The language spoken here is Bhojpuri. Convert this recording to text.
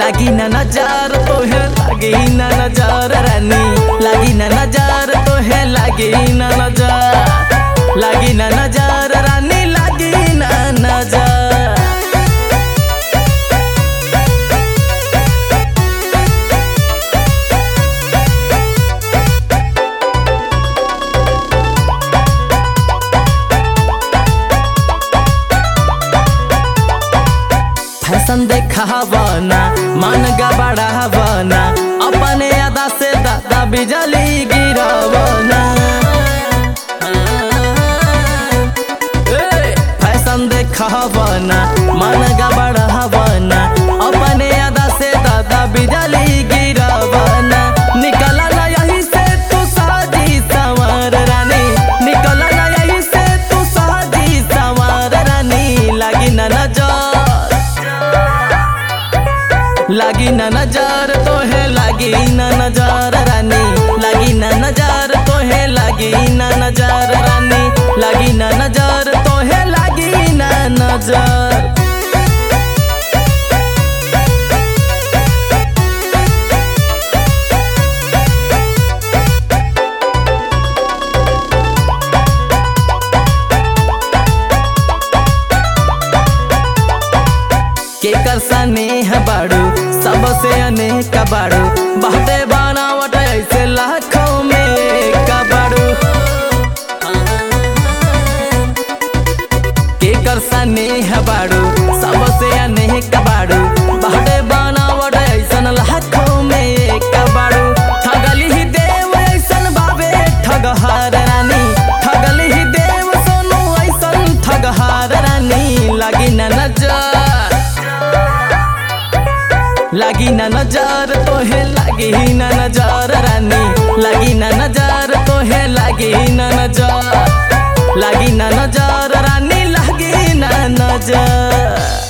लागी ना नजर तोहे लागी ना नजर रानी लागी ना नजर तोहे लागी ना नजर लागी ना नजर रानी लागी ना नजर फैशन देखावना मन गबड़ावना अपने अदा से दादा बिजली गिरावना ए, फैशन देखावना मन गबड़ावना अपने अदा से दादा बिजली गिरावना निकला ना यही से तू साजी सवार रानी निकला ना यही से तू साजी सवार रानी लागी ना नजर लागी ना नजर तोहे लागी ना नजर रानी लागी ना नजर तोहे लागी ना नजर रानी लागी ना नजर तोहे लागी ना नजर केकर स्नेह बाड़ू सबसे अनेक बाड़ू बाटे बनावट ऐसे लाखों में एक बाड़ू केकर स्नेह बाड़ू सबसे अनेक बाड़ू बाटे बनावट ऐसन लाखों में एक बाड़ू ठगली ही देव ऐसन बाबे ठगहार रानी ठगली ही देव सोनू ऐसन ठगहार रानी लागी ना नजर लागी ना नजर तोहे लागी ना नजर रानी लागी ना नजर तोहे लागी ना नजर लागी ना नजर रानी लागी ना नजर